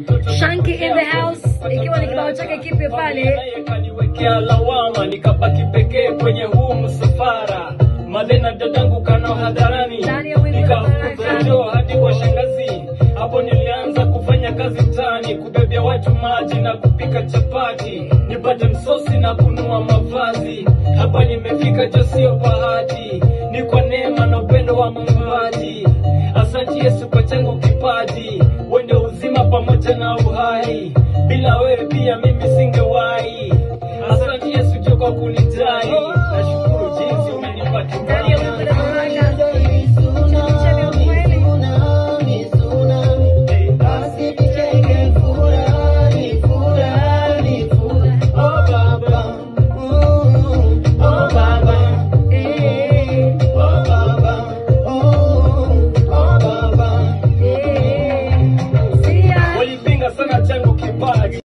Shanky in the house, ikiwa ni kibao chake kipya pale. kaniwekea lawama nikabaki pekee kwenye huu msafara madena dadangu kanao hadharani Ndani ya wimbo nikakupejo hadi kwa shangazi hapo nilianza kufanya kazi mtaani kubebea watu maji na kupika chapati nipate msosi na kunua mavazi hapa nimefika jo sio bahati ni kwa neema na upendo wa muumbaji asante yesu kwa changu kipaji wende uzima pamoja na uhai bila wewe pia mimi singe